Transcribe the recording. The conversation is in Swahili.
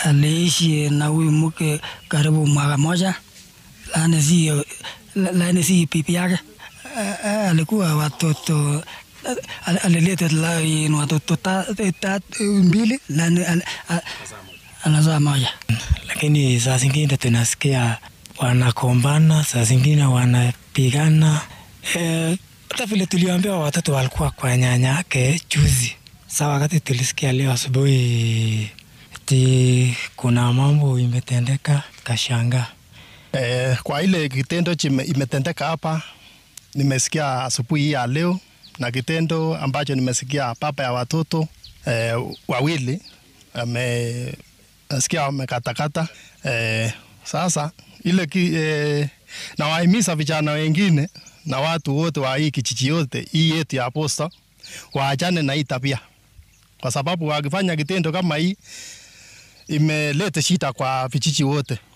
aliishi na huyu mke karibu mwaka moja, lakini si lakini si bibi yake. Eh, eh, Alikuwa watoto al- alileta la- in watoto ta- ta- mbili, lakini al- a- anazaa moja. lakini saa zingine tunasikia wanakombana, saa zingine wanapigana. Eh, Hata vile tuliambiwa watoto walikuwa kwa nyanya yake juzi. Sa wakati tulisikia leo asubuhi ti kuna mambo imetendeka, kashangaa. Eh, kwa ile kitendo chime- imetendeka hapa, nimesikia asubuhi hii ya leo, na kitendo ambacho nimesikia baba ya watoto eh, wawili ame nasikia wamekatakata. Eh, sasa ile ki, eh, nawahimiza vijana wengine na watu wote wa hii kijiji yote hii yetu ya Posta waachane na hii tabia, kwa sababu wakifanya kitendo kama hii imeleta shida kwa vijiji wote.